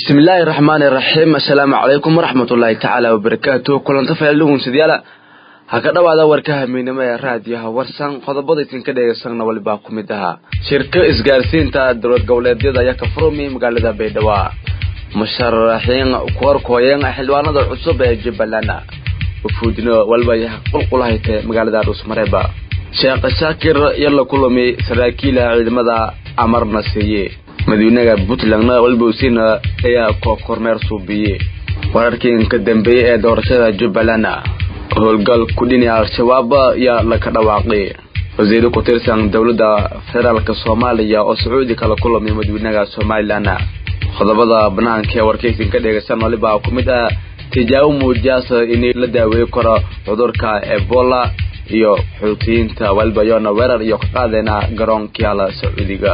bismillaahi raxmaani raxiim assalaamu calaykum waraxmatullaahi tacaala wabarakaatu kulanta faaldhugunsidyaala ha ka dhowaada warkaha miynimo ee raadiyaha warsan qodobada idinka dhegeysanna walibaa ku mid ahaa shirka isgaarsiinta dowlad goboleedyada ayaa ka furmay magaalada baydhabo musharaxiin kuwarkooyan xildhibaanada cusub ee jubbaland ufuudino walba ayaa qulqulahaytay magaalada dhuusmareeba sheekh shaakir yar la kulami saraakiila ciidamada amarna siiye madawynaha puntlandna walbowsina ayaa kormeer suubiye wararkii ka dambeeyey ee doorashada jubbaland howlgal kudhini al-shabaab ayaa laka dhawaaqay wasiiro ku tirsan dowladda federaalk soomaaliya oo sacuudi kala kulamay madawynaha somalilan qodobada banaanka ee warkaysin ka dhegeysan walibaa ku mid ah tijaabo muujaasa in la daaweey karo cudurka ebola iyo xuutiyiinta waliba yoona weerar iyo ka qaadeyna garoonkiala sacuudiga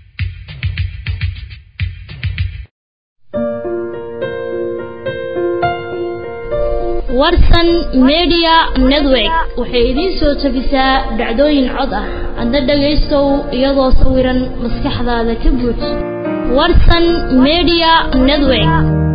warsan media network waxay idiin soo tabisaa dhacdooyin cod ah adna dhagaystow iyadoo sawiran maskaxdaada ka buuj warsan media network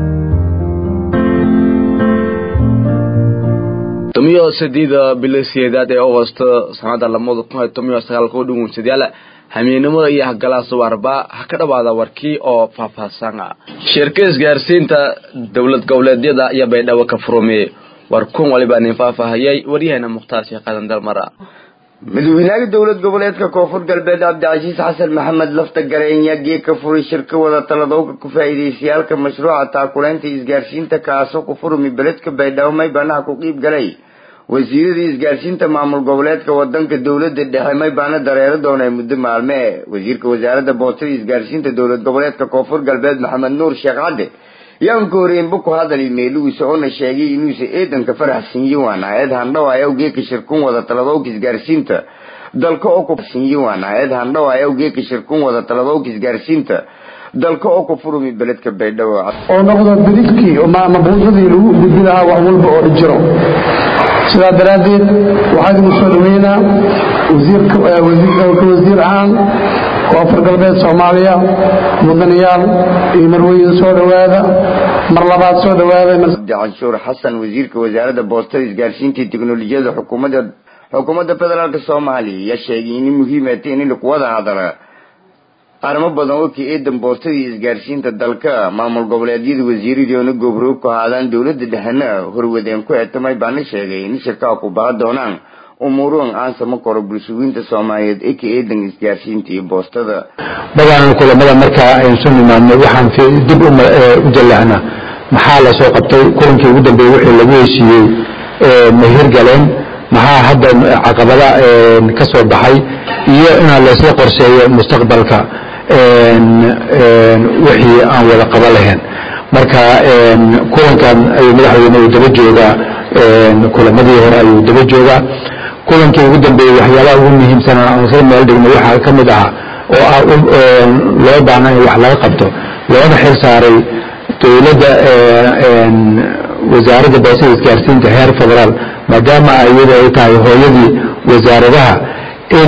tomiyo sideeda bilo sideedaad ee agosto sanada lamada kun iyo tomiyo sagaalka u dhugunsadyaal hamiinimo iyo hagalaas warba ha ka dhawaada warkii oo faahfaahsan shirka isgaarsiinta dowlad goboleedyada iyo baydhabo ka furumay war kun waliba nin faahfaahayay waryaheena mukhtaar sheekh aadan dalmara madaxweynaha dowlad goboleedka koonfur galbeed cabdicasiis xasan maxamed lafta gareenya geeg ka furay shirka wada taladowga ku faa'iidaystayaalka mashruuca taakuleynta isgaarsiinta kaasoo ku furmi beledka baydhabo may banaha ku qiib galay wasiiradii isgaarsiinta maamul goboleedka wadanka dowlada dhexe may baana dareero doonay muddo maalme wasiirka wasaaradda boostada isgaarsiinta dowlad goboleedka koonfur galbeed maxamed nuur sheekh cadde yaan ka horeynba ku hadali meelugiisa oona sheegay inuusa eedanka faraxsinyiwaan hay-ad handhaw ay awgeeka shirkun wada taladowka isgaarsiinta dalka oo kusinyiwaan hay-ad handhaw ay awgeeka shirkun wada taladowka isgaarsiinta dalka oo ku furumi beledka baydhabo oo noqdo bidibkii ama buusadii lagu gudbi lahaa wax walba oo jiro sidaa daraaddeed waxaa idinku soo dhaweynaa wasiirka wasiir ahaan koonfur galbeed soomaaliya mudanayaal iyo marweyn soo dhowaada mar labaad soo dhowaada canshuur xasan wasiirka wasaaradda boostada isgaarsiinta iyo teknolojiyada xukuumadda xukuumadda federaalk soomaaliya ayaa sheegay in muhiimata in lagu wada hadala arrimo badan oo ka eedan boostadii isgaarsiinta dalka maamul goboleedyada wasiiradii oona goobroog ku ahaadaan dowlada dhexena horwadeen ku etamay baana sheegay in shirkaha ku baa doonaan umuuruhan aan sama koro bulshooyinta soomaaliyeed ee ka eedan isgaarsiinta iyo boostada badan kulamada markaa aynu soo nimaadnay waxaan dib u jallacnaa maxaa la soo qabtay kulankii ugu dambeeyey wixii lagu heshiiyey ma hirgaleen maxaa hadda caqabada ka soo baxay iyo inaan laysla qorseeyo mustaqbalka wixii aan wada qaba lahayn marka kulankan ayuu madaxweyne uu daba joogaa kulamadii hore ayuu daba joogaa kulankii ugu dambeeyey waxyaabaha ugu muhiimsan aan isla meel dhigno waxaa ka mid ah oo ah loo baahna in wax laga qabto loona xil saaray dowladda wasaaradda boosada isgaarsiinta heer federaal maadaama iyada ay tahay hooyadii wasaaradaha in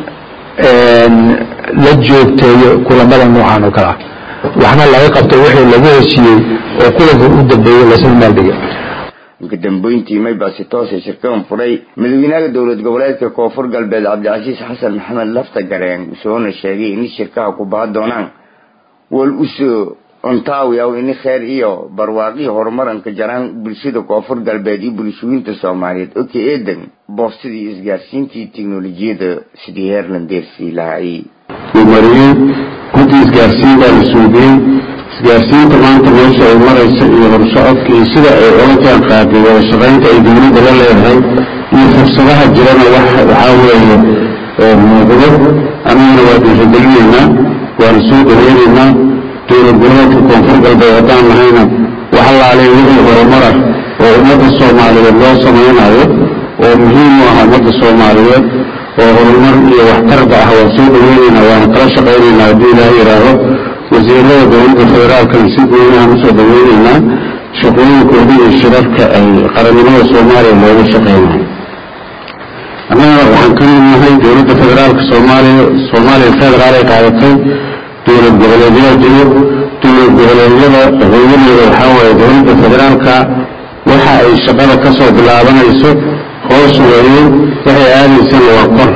la joogteeyo kulamada noocan oo kale ah waxna laga qabto wixii lagu heshiiyey oo kulanka u dambeeyey laysla meel dhigay kadambeyntii maybaasi toose shirkadan furay madaxweynaha dowlad goboleedka koonfur galbeed cabdicasiis xasan maxamed lafta gareen usoona sheegay in shirkaha ku baa doonaan wal usoo ontaawiyaw ini kheer iyo barwaaqii horumaranka jaraan bulshada koonfur galbeed iyo bulshooyinta soomaaliyeed oo ka eedan boostadii isgaarsiintii teknolojiyada sidii heerland deersii lahay mariyey guddi isgaarsiin baa la suugiyey isgaarsiinta maanta meesha ay maraysa iyo horsocodka iyo sida ay ola jaan qaaday wada shaqaynta ay dowladda la leedahay iyo fursadaha jirana waxaa weeye muuqdo anagana waa dhiirigelinaynaa waana soo dhaweynaynaa dowlad goboleedka koonfur galbeed haddaan nahayna wax allaalee wixii horumara oo ummadda soomaaliyeed loo samaynayo oo muhiim u ah ummadda soomaaliyeed oo horumar iyo waxtarba ah waan soo dhaweynaynaa waana kala shaqaynaynaa haddii ilaah yidhaaho wasiirada dowladda federaalkana si goonihaan usoo dhaweynaynaa shaqooyinkooda iyo shirarka ay qarannimada soomaaliya looga shaqeynayo annaga waxaan ka mid nahay dowladda federaalka soomaaliya soomaaliya federaal ay qaadatay dowlad goboleedyaa jiro dowlad goboleedyada hooyadeeda waxaa waaye dowladda federaalka waxa ay shaqada ka soo bilaabanayso hoos weeye waxay aadaysana waa kor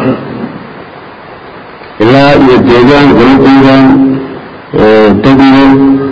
ilaa iyo deegaan goladeedan degmo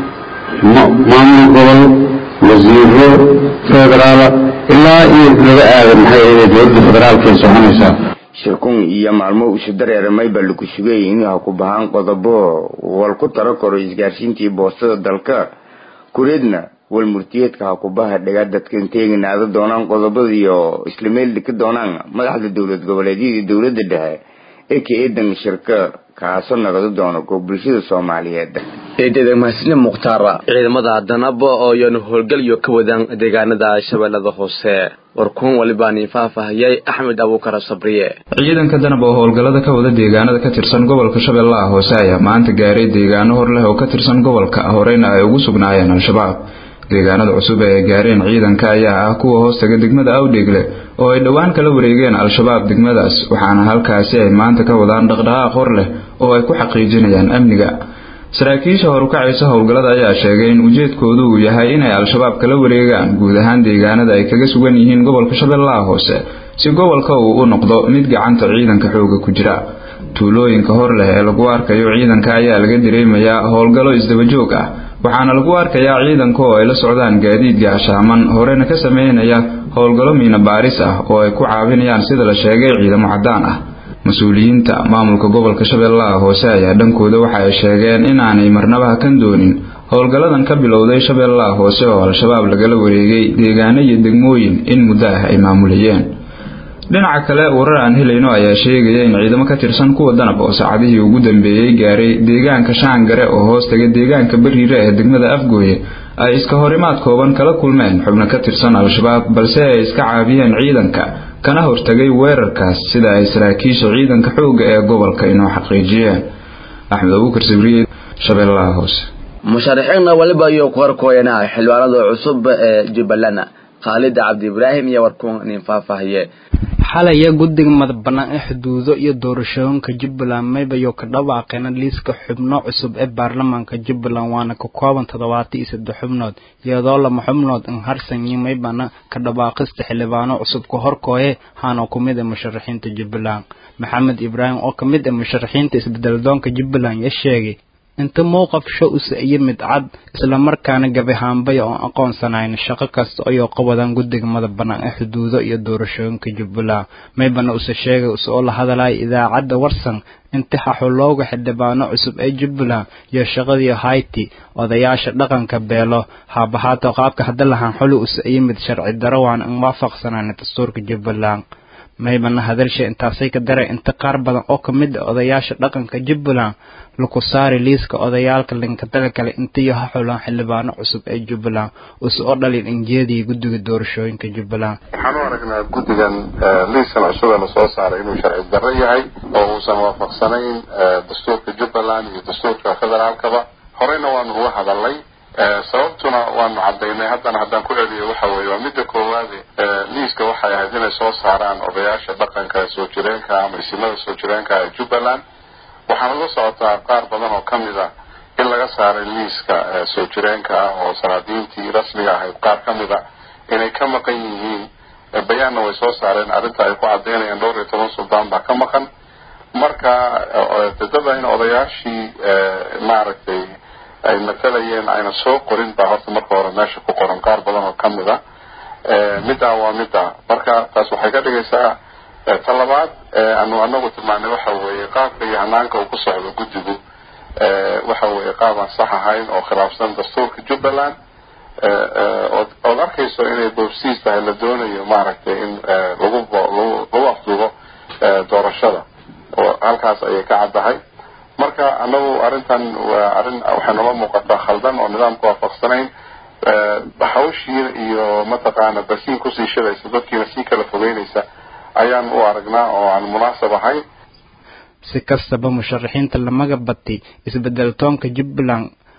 maamul gobol wasiiro federaala ilaa iyo laga aada maxay ahayd dowladda federaalka ay soconaysaa shirkun iyo maalmo isu dareeramay baa lagu sugayay inuu ha ku bahaan qodobo wal ku taro karo isgaarsiintii boostada dalka kureedna wal murtiyeedka ha ku baha dhagaa dadkan teeginaada doonaan qodobadiiyo isla meel dhika doonaan madaxda dowlad goboleedyadii dowladda dhexe ee ka eedan shirka kaasoo naqdi doono koo bulshada soomaaliyeed eedada mahadsanne mukhtaara ciidamada danaba oo iyanu howlgalyo ka wadaan deegaanada shabeellada hoose warkuun walibaan faahfaahiyay axmed abuukara sabriye ciidanka danab oo howlgallada ka wada deegaanada ka tirsan gobolka shabeellaha hoose ayaa maanta gaaray deegaano hor leh oo ka tirsan gobolka horeyna ay ugu sugnaayeen al-shabaab deegaanada cusub ee ay gaareen ciidanka ayaa ah kuwa hoostaga degmada awdheegle oo ay dhowaan kala wareegeen al-shabaab degmadaas waxaana halkaasi ay maanta ka wadaan dhaqdhaqaaq hor leh oo ay ku xaqiijinayaan amniga saraakiisha horukacaysa howlgallada ayaa sheegay in ujeedkoodu uu yahay inay al-shabaab kala wareegaan guud ahaan deegaanada ay kaga sugan yihiin gobolka shabeellaha hoose si gobolka uu u noqdo mid gacanta ciidanka xooga ku jira tuulooyinka hor leh ee lagu arkayo ciidanka ayaa laga dareemayaa howlgallo isdabajoog ah waxaana lagu arkayaa ciidanka oo ay la socdaan gaadiid gaashaaman horena ka sameynaya howlgallo miina baaris ah oo ay ku caawinayaan sida la sheegay ciidamo caddaan ah mas-uuliyiinta maamulka gobolka shabeellaha hoose ayaa dhankooda waxa ay sheegeen inaanay marnaba hakan doonin howlgalladan ka bilowday shabeellaha hoose oo al-shabaab lagala wareegay deegaano iyo degmooyin in muddo ah ay maamulayeen dhinaca kale warar aan helayno ayaa sheegaya in ciidamo ka tirsan kuwa danab oo saacadihii ugu dambeeyey gaaray deegaanka shaangare oo hoostaga deegaanka bariire ee degmada afgooye ay iska horimaad kooban kala kulmeen xubno ka tirsan al-shabaab balse ay iska caabiyeen ciidanka kana hortagay weerarkaas sida ay saraakiisha ciidanka xoogga ee gobolka inoo xaqiijiyeen axmed abuukar sabriye shabeellaha hoose musharaxiinna waliba iyo ku horkooyana xildhibaanada cusub ee jubbaland khaalida cabdi ibraahim iyo warkuun nin faahfaahiye xalaya guddiga madax bannaan ee xuduudo iyo doorashooyinka jubbaland maybayo ka dhawaaqeena liiska xubno cusub ee baarlamaanka jubbaland waana ka kooban toddobaatan iyo saddex xubnood iyadoo lama xubnood in harsanyi maybana ka dhawaaqista xildhibaano cusub ka horkooye haana ku mid ee musharaxiinta jubbaland maxamed ibraahim oo ka mid ah musharaxiinta isbeddeldoonka jubbaland ya sheegay inta mowqafsho use iyo mid cad islamarkaana gabihaanbaya oon aqoonsanayn shaqo kasta ayoo qawadaan guddiga madax bannaan ee xuduudo iyo doorashooyinka jubbaland maybana use sheegay use oo la hadalaya idaacadda warsan inta xaxulooga xildhibaano cusub ee jubbaland iyo shaqadii hayti odayaasha dhaqanka beelo haabahaato qaabka hadda lahaan xuli use iyo mid sharci daro waan in waafaqsanayn dastuurka jubbaland maybana hadalsha intaasay ka daray inta qaar badan oo ka mid ah odayaasha dhaqanka jubbaland laku saari liiska odayaalka linkadala kale intiyo ha xulaan xildhibaano cusub ee jubbaland use oo dhalin injeedii guddiga doorashooyinka jubbaland waxaan u aragnaa guddigan liiskan cusub ee lasoo saaray inuu sharci darro yahay oo uusan waafaqsanayn dastuurka jubbaland iyo dastuurka federaalkaba horeyna waanu uga hadalnay sababtuna waanu cadaynay haddana haddaan ku celiyo waxa weeye waa midda koowaade liiska waxay ahayd inay soo saaraan odayaasha dhaqanka soo jireenka ama isimada soo jireenka ee jubbaland waxaana la socotaa qaar badan oo kamid ah in laga saaray liiska soo jireenka ah oo sanaadiintii rasmiga ahayd qaar kamid a inay ka maqan yihiin bayaanna way soo saareen arrinta ay ku cadaynayaan dhowr iyo toban suldaan baa ka maqan marka dadada in odayaashii maaragtay ay matalayeen ayna soo qorin baa horta marka hore meesha ku qoran qaar badan oo kamid a middaa waa middaa marka taas waxay ka dhigaysaa ta labaad anu anagu tilmaanay waxa weeye qaabka iyo hanaanka uu ku socdo guddigu waxa weeye qaab aan sax ahayn oo khilaafsan dastuurka jubbaland ood arkayso inay boobsiis tahay la doonayo maaragtay in lagu lagu afduubo doorashada oo halkaas ayay ka caddahay marka anagu arrintan waa arrin waxay nala muuqataa khaldan oo nidaamka waafaqsanayn hawshii iyo mataqaana basiin kusii shidaysa dadkiina sii kala fogeynaysa ayaan u aragnaa oo aan munaasab ahayn si kastaba musharaxiinta lamaga batay isbeddeltoonka jubbaland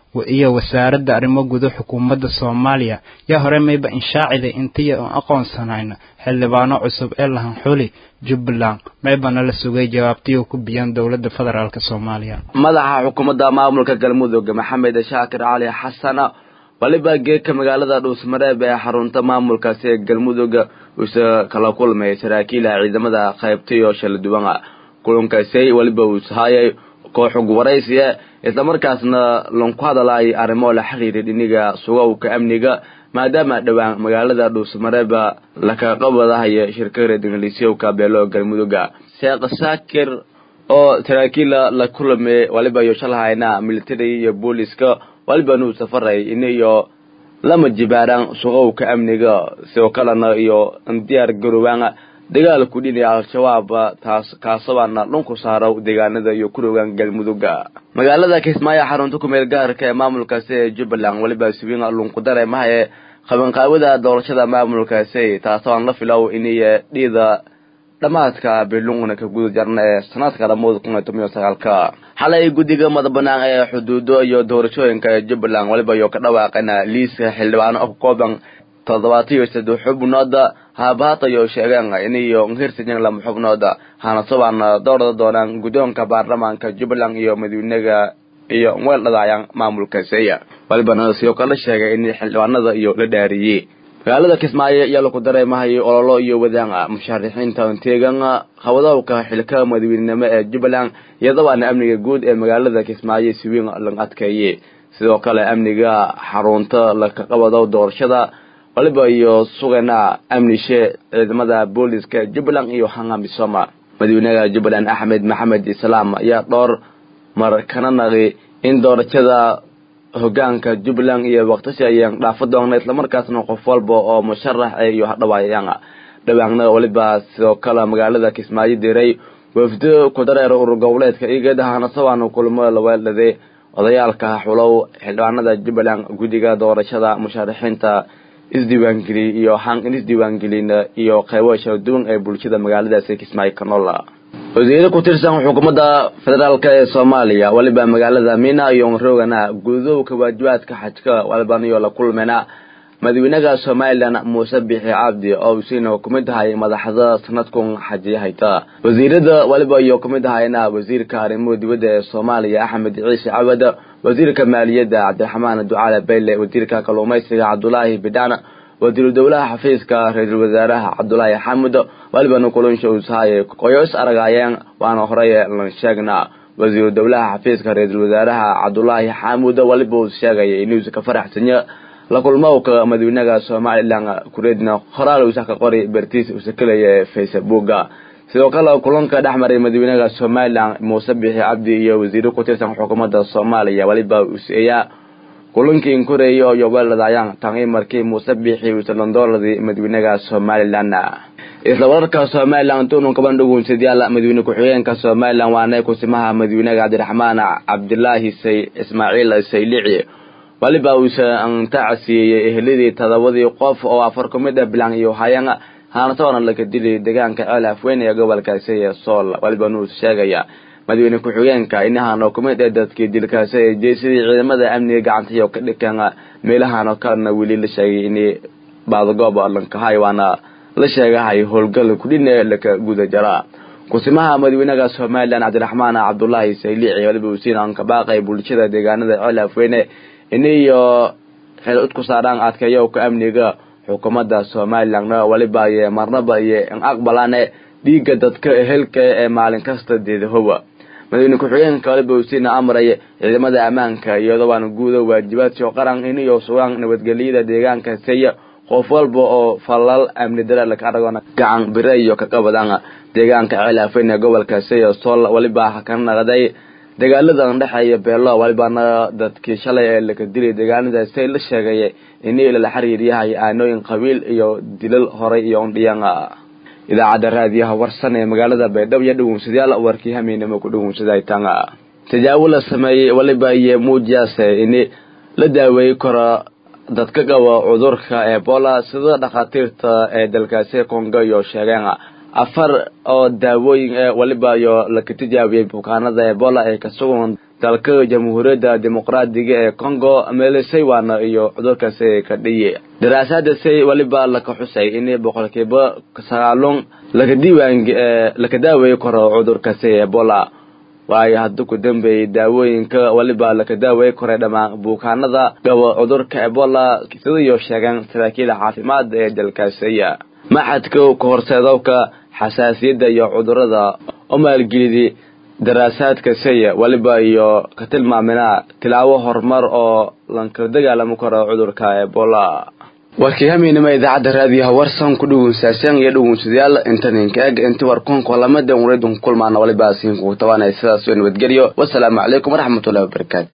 iyo wasaaradda arrimo guda xukuumadda soomaaliya yaa hore mayba inshaacida intiya oon aqoonsanayna xildhibaano cusub ee lahan xuli jubbaland maybana la sugay jawaabtiyo ku biyaan dowladda federaalk soomaaliya madaxa xukuumadda maamulka galmudug maxamed shaakir cali xasan waliba geedka magaalada dhuusmareeb ee xarunta maamulkaasi ee galmudug uuse kala kulmay saraakiila ciidamada qaybtayo shala duwan kulankaasi waliba uusahayay kooxug waraysiya islamarkaasna lanku hadalay arrimo la xiriira dhiniga sugowka amniga maadaama dhowaan magaalada dhuusmareeb lakaqabadahaya shirka reedingaliisyowka beelo galmuduga sheekh saakir oo saraakiila la kulamay waliba iyo shalahayna military iyo booliska waliba nuu safaray iniyo lama jibaaraan sugowka amniga sidoo kalena iyo diyaar garowaan dagaal ku dhinaya al-shabaab taas kaasabaana dhunku saaro deegaanada iyo ku rogaan galmuduga magaalada kismaayo xarunta kumeel gaarka ee maamulkaasi ee jubbaland waliba siwiin lunkudare mahaye qabanqaawada doorashada maamulkaasi taasoo la filow iniy dhiida dhammaadka bilungna ka guda jarna ee sanadka lamada kun iyo toban iyo sagaalka xalay guddiga madabanaan ee xuduudo iyo doorashooyinka ee jubbaland waliba iyo ka dhawaaqana liiska xildhibaano oo ka kooban toddobaatan iyo saddex xubnooda haabahatayo sheegeen iniyo hirsajan lama xubnooda hanasabaana doorada doonaan guddoonka baarlamaanka jubbaland iyo madaweynega iyo weel dhadaayaan maamulka seya walibana sidoo kale sheegay in xildhibaanada iyo la dhaariyey magaalada kismaayo ayaa laku dareemahayo ololo iyo wadaan musharaxiinta teegan qabadowka xilka madaweynenimo ee jubbaland iyadabaana amniga guud ee magaalada kismaayo siwiin la adkeeyey sidoo kale amniga xarunta lakaqabado doorashada waliba iyo sugana amnishe ciidamada booliska jubbaland iyo hangamisoma madaxweynaha jubbaland axmed maxamed islaam ayaa dhowr mar kana naqi in doorashada hogaanka jubbaland iyo waqtishi ayaan dhaafo doona islamarkaasna qof walba oo musharax iyo hadhawaayaan dhawaanna waliba sidoo kale magaalada kismaayo diray wafdo ku dareer urur goboleedka igad hanasabaan kulmo laweeldhaday odayaalka xulow xildhibaanada jubbaland guddiga doorashada musharaxiinta isdiiwaangeliy iyo hang in isdiiwaangelin iyo qeybo kala duwan ee bulshada magaaladaasi kismaayo kanola wasiire ku tirsan xukuumadda federaalk ee soomaaliya waliba magaalada mina iyo roogana gudowka waajibaadka xajka walibaniyo la kulmena madaxweynaha somalilan muuse bixi cabdi oo usiina kumid tahay madaxda sanadkun xajiyahayta wasiirada waliba iyo kumid ahayna wasiirka arrimuhu dibadda ee soomaaliya axmed ciise cawad wasiirka maaliyadda cabdiraxmaan ducaale bayle wasiirka kalluumaysiga cabdulaahi bidhaan wasiiru dowlaha xafiiska ra-iisul wasaaraha cabdulaahi xamud walibana kulansha usahaye oyo is aragaayeen waana horey lan sheegna wasiiru dowlaha xafiiska ra-iisul wasaaraha cabdulaahi xamud waliba uu sheegaya inuusa ka faraxsanya la kulmowka madaxweynaha somalilan kureedna qoraal uusa ka qori bertiis uusa kelaya ee facebooka sidoo kale kulanka dhex maray madaxweynaha somalilan muuse bixi cabdi iyo wasiiro ku tirsan xukuumadda soomaaliya waliba useeyaa kulankii inkureeya iyo weeladayaan tani markii muuse bixi uusa landooladii madaxweynaha somalilan isla wararka somalilan tuunun kaban dhugunsadayaal madaxweyne ku-xigeenka somalilan waana kusimaha madaxweynaha cabdiraxmaan cabdilaahi say ismaaciil saylici waliba uusa antacasiiyey eheladii todobadii qof oo afar ku mid ah bilan iyo hayaan haanatoona laga dilay deegaanka ceel afweyn ee gobolkaasi ee sool waliba nuus sheegaya madaxweyne ku-xigeenka inahaanoo kumid ee dadkii dilkaasi ee jeesidii ciidamada amniga gacantayo ka dhikan meelahaanoo kalena weli la sheegay in baadagoob lankahay waana la sheegahay howlgal kudhine laka guda jara kusimaha madaxweynaha somalilan cabdiraxmaan cabdulaahi saylici waliba uusiin kabaaqay bulshada deegaanada ceel afweyne iniyo xil udku saaraan adkeeyowka amniga xukuumadda somalilanna waliba iyo marnaba iyo in aqbalane dhiigga dadka ehelka ee maalin kasta deedahowa madaxweyne ku-xigeenka waliba usiina amray ciidamada ammaanka iyadooaan guuda waajibaadkio qaran iniyo sugaan nabadgelyada deegaanka saya qof walba oo falal amni dara laka aragona gacan bire iyo kaqabadan deegaanka ceelaafen ee gobolka saya sool waliba ka naqday dagaaladan dhexeeya beelo walibana dadkii shalay ee laka dilay deegaanadaasi la sheegay inii lala xiriir yahay aanooyin qabiil iyo dilal horay iyo ondhiyan idaacadda raadiyaha warsan ee magaalada baydhabo iyo dhawunsadayaal warkii hameynimo ku dhawunsaday tanga tajaawo la sameeyey waliba iyo muujiyaase ini la daaweey karo dadka qaba cudurka ebola sida dhakhaatiirta ee dalkaasi kongo iyo sheegeen afar oo daawooyin ee waliba iyo laka tijaabiyey bukaanada ebola ee ka sugan dalka jamhuuriyadda dimuqraadiga ee congo meelisay waana iyo cudurkaasi ka dhiye daraasaadasi weliba laka xusay in boqolkiiba sagaalun laka diiwaan laka daaweey karo cudurkaasi ebola waayo hadda ku dambeeyey daawooyinka weliba laka daaweey koray dhammaan bukaanada qabo cudurka ebola sidaiyo sheegan saraakiil caafimaad ee dalkaasiya maxadka ka horseedowka xasaasiyadda iyo cudurada oo maalgelidi daraasaadka saya weliba iyo ka tilmaamina tilaabo horumar oo lankala dagaalami karo cudurka ebola warkii hamiinima idaacadda raadiyaha warsan ku dhugunsaashan iyo dhugunsadayaal intaninka eg inti warkunka lamada unradun kulmaana waliba siinkugu tabanay sidaas nabadgelyo wasalaamu calaykum waraxmatullahi wabarakaatu